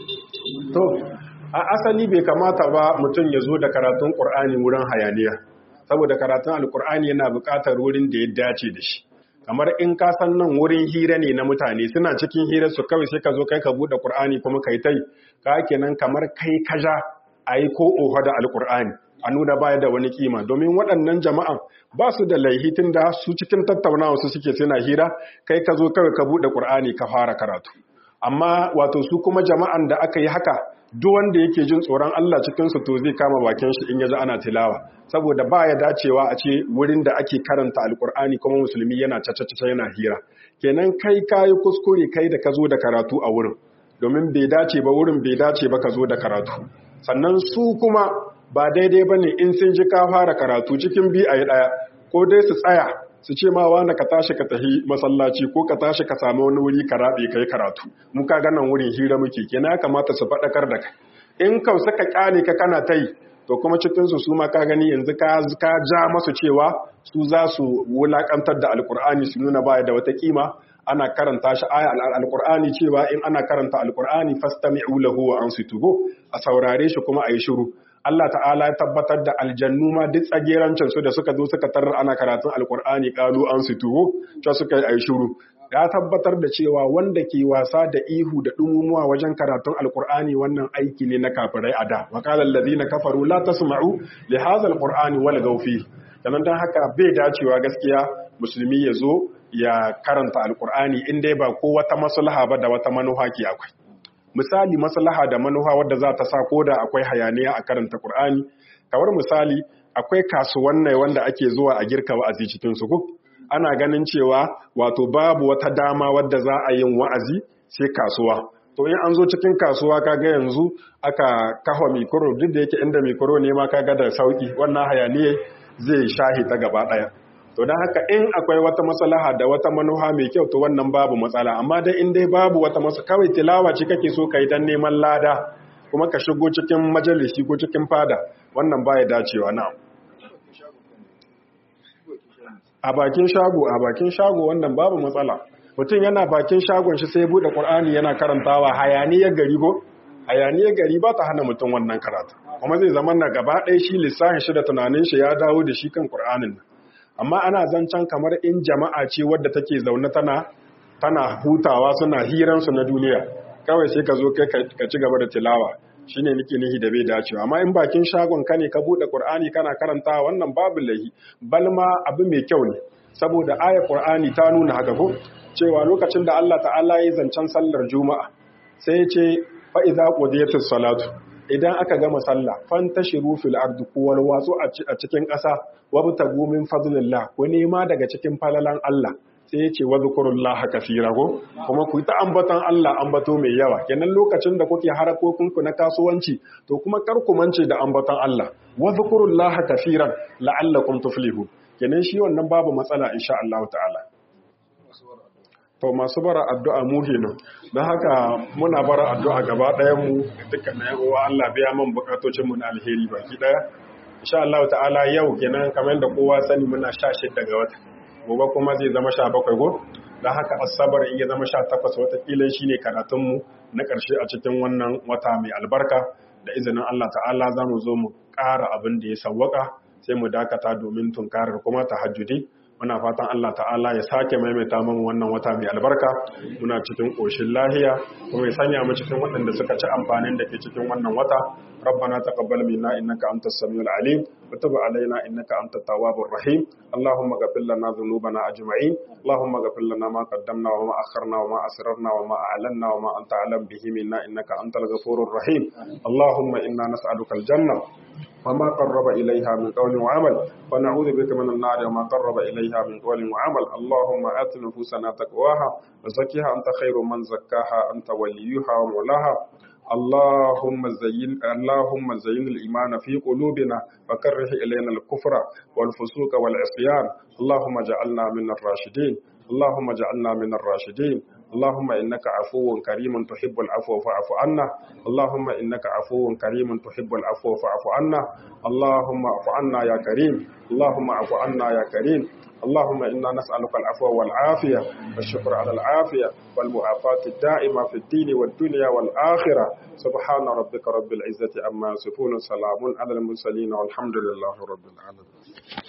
to a asali bai kamata ba mutum ya zo da karatun Qur'ani wurin hayaniya saboda karatun alkur'ani yana buƙatar wurin da ya dace da shi kamar in ka san nan wurin hira ne na mutane suna cikin hirar su kawai sai ka zo kai ka bude Qur'ani kuma kai tai ka kenan kamar kai kaja ayi ko oha da alkur'ani a nuna baya da wani kima domin waɗannan jama'an ba su da laihi da su cikin tattaunawa su suke suna hira kai ka zo kawai ka bude Qur'ani ka fara karatu amma wato su kuma jama'an da aka yi haka duk wanda yake jin tsoron Allah cikinsu to zai kama bakin shi in ya ji ana tilawa saboda ba ya dacewa a ce wurin da ake karanta alkur'ani kuma musulmi yana cacacaca yana hira kenan kai kayi kuskure kai da ka zo da karatu a wurin domin bai dace ba wurin bai dace ba ka zo da karatu sannan su kuma ba daidai ba ne in sun ji ka fara karatu cikin bi a yi ɗaya ko dai su tsaya su ce ma wani ka tashi ka tafi masallaci ko ka tashi ka sami wani wuri ka rabe kai karatu mu ka ganan wurin hira muke kenan ya kamata su faɗakar da kai in ka suka kyale ka kana tai to kuma cikin su su ma ka gani yanzu ka ka ja masu cewa su za su wulakantar da alkur'ani su nuna baya da wata kima ana karanta shi aya alkur'ani cewa in ana karanta alkur'ani fastami'u lahu wa ansitu a saurare shi kuma ayi shiru Allah ta'ala ya tabbatar da aljannu ma duk tsagerancin su da suka zo suka tarar ana karatun alkur'ani kalu an su tuho cewa suka yi ayi shiru ya tabbatar da cewa wanda ke wasa da ihu da dumumuwa wajen karatun alkur'ani wannan aiki ne na kafirai a da wa qala allazina kafaru la tasma'u li hadha alqur'ani wal gawfi dan dan haka bai dacewa gaskiya musulmi ya zo ya karanta alkur'ani in dai ba ko wata maslaha ba da wata manufa ke akwai misali maslaha da manufa wadda za ta sa koda akwai hayaniya a karanta Qur'ani kamar misali akwai kasuwannai wanda ake zuwa a girka wa'azi cikin su ana ganin cewa wato babu wata dama wadda za a yin wa'azi sai kasuwa to in an zo cikin kasuwa kaga yanzu aka kafa mikro duk da yake inda mikro ne ma kaga da sauki wannan hayaniya zai shahi ta gaba daya to don haka in akwai wata maslaha da wata manuha mai kyau to wannan babu matsala amma dai in dai babu wata masu kawai tilawa ce kake so kai dan neman lada kuma ka shigo cikin majalisi ko cikin fada wannan baya dacewa na a bakin shago a bakin shago wannan babu matsala mutum yana bakin shagon shi sai bude qur'ani yana karantawa hayaniyar gari ko hayaniyar gari ba ta hana mutum wannan karatu kuma zai zama na gaba ɗaya shi lissafin shi da tunanin shi ya dawo da shi kan qur'anin nan amma ana zancen kamar in jama'a ce wadda take zaune tana tana hutawa suna hiransu na duniya kawai sai ka zo kai ka ci gaba da tilawa shine nake nihi da bai dacewa amma in bakin shagon ka ne ka bude qur'ani kana karanta wannan babu lahi balma abu mai kyau ne saboda ayar qur'ani ta nuna haka ko cewa lokacin da Allah ta'ala ya zancen sallar juma'a sai ya ce fa idza qudiyatis salatu idan aka gama sallah fantashiru fil ardi kuwal watsu a cikin ƙasa wabtagu min fadlillah ko nema daga cikin falalan Allah sai yace wadhkurullaha kaseera ko kuma ku ta ambaton Allah ambato mai yawa kenan lokacin da kuke harakokin ku na kasuwanci to kuma kar ku mance da ambaton Allah wadhkurullaha kaseeran la'allakum tuflihun kenan shi wannan babu matsala insha Allah ta'ala to masu bara addu'a mu kenan don haka muna bara addu'a gaba ɗayan mu dukkan na uwa Allah biya man bukatocin mu na alheri baki ɗaya insha Allah ta'ala yau kenan kamar da kowa sani muna 16 daga wata gobe kuma zai zama 17 go don haka asabar in ya zama 18 watakila shine karatun mu na ƙarshe a cikin wannan wata mai albarka da izinin Allah ta'ala za mu zo mu ƙara abin da ya sawwaka sai mu dakata domin tunkarar kuma tahajjudi muna fatan Allah ta'ala ya sake maimaita min wannan wata mai albarka muna cikin ƙoshin lahiya kuma ya sanya mu cikin waɗanda suka ci amfanin da ke cikin wannan wata ربنا تقبل منا إنك أنت السميع العليم وتب علينا إنك أنت التواب الرحيم اللهم اغفر لنا ذنوبنا أجمعين اللهم اغفر لنا ما قدمنا وما أخرنا وما أسررنا وما أعلنا وما أنت أعلم به منا إنك أنت الغفور الرحيم اللهم إنا نسألك الجنة وما قرب إليها من قول وعمل ونعوذ بك من النار وما قرب إليها من قول وعمل اللهم آت نفوسنا تقواها وزكها أنت خير من زكاها أنت وليها ومولاها اللهم زين اللهم زين الإيمان في قلوبنا وكره إلينا الكفر والفسوق والعصيان اللهم اجعلنا من الراشدين اللهم اجعلنا من الراشدين اللهم إنك عفو كريم تحب العفو فاعف عنا اللهم إنك عفو كريم تحب العفو فاعف عنا اللهم اعف عنا يا كريم اللهم اعف عنا يا كريم اللهم إنا نسألك العفو والعافية والشكر على العافية والمعافاة الدائمة في الدين والدنيا والآخرة سبحان ربك رب العزة عما يصفون سلام على المرسلين والحمد لله رب العالمين